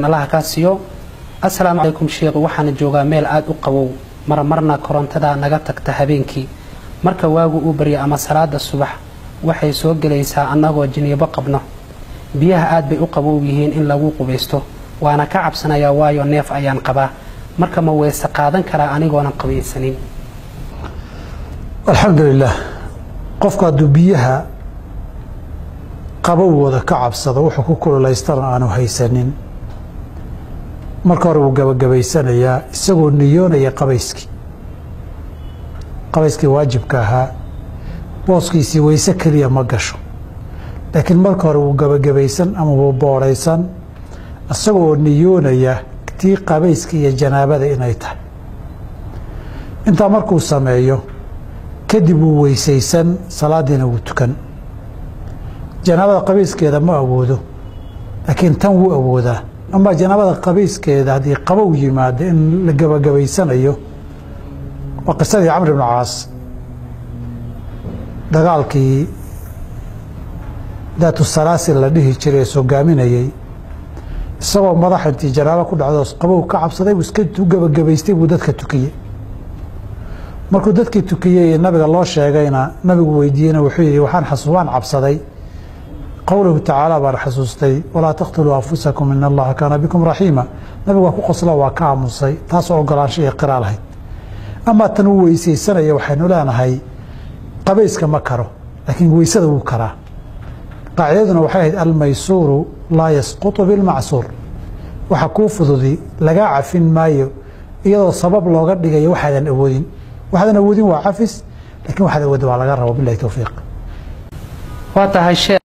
nalaha kaa siiyo assalaamu calaykum sheekh waxaana joogaa meel aada u qabow marmarna korontada naga tagta habeenkii marka waagu uu barya ama salaada subax waxay soo gelaysaa annagoo jiniibo qabno biyaha aad bay u qabow yihiin in lagu qubaysto waana ka cabsanayaa waayo neef ayaan qabaa marka ma weyse qaadan karaa anigoonan qabaysanin alxamdulilah qofku hadduu biyaha qabowooda ka cabsado wuxuu ku kululaystana aanu haysanin marka hore wuu gabagabaysanayaa isagoo niyoonaya qabayskii qabayskii waajibka ahaa booskiisii weyse keliya ma gasho laakiin marka hore wuu gabagabaysan ama wuu boodhaysan isagoo niyoonaya tii qabayska iyo janaabada inay tahay intaa markuu sameeyo kadib wuu weysaysan salaadiina wuu tukan janaabada qabayskeeda ma awoodo laakiin tan wuu awoodaa ama janaabada qabayskeeda haddii qabow yimaado in la gabagabaysanayo waa qisadii camr ibnu caas dagaalkii daatu salaasil la dhihi jiray ee sogaaminayey isagoo madax intii janaabo ku dhacdo qabow ka cabsaday buu iska gabagabaystay buu dadka tukiyey markuu dadkii tukiyey nabiga loo sheegayna nabigu weydiiyeyna wuxuu yihi waxaan waan cabsaday qowluhu tacaala baan xasuustay walaa taqtuluu anfusakum in allaha kaana bikum raxiima nabigu waa ku qosla waa ka aamusay taasoo ogolaansho iyo qiraa lahayd amaa tan uu weysaysanaya waxaynu leenahay qabayska ma karo laakiin weysada wuu karaa qaacidaduna waxay ahayd almaysuuru laa yasqutu bilmacsuur waxa kuu fududi lagaa cafin maayo iyadoo sabab looga dhigayo waxaadan awoodin waxaadan awoodin waa cafis laakiin waxaad awoodin waa laga rabo bilahi towfiiq waa tahay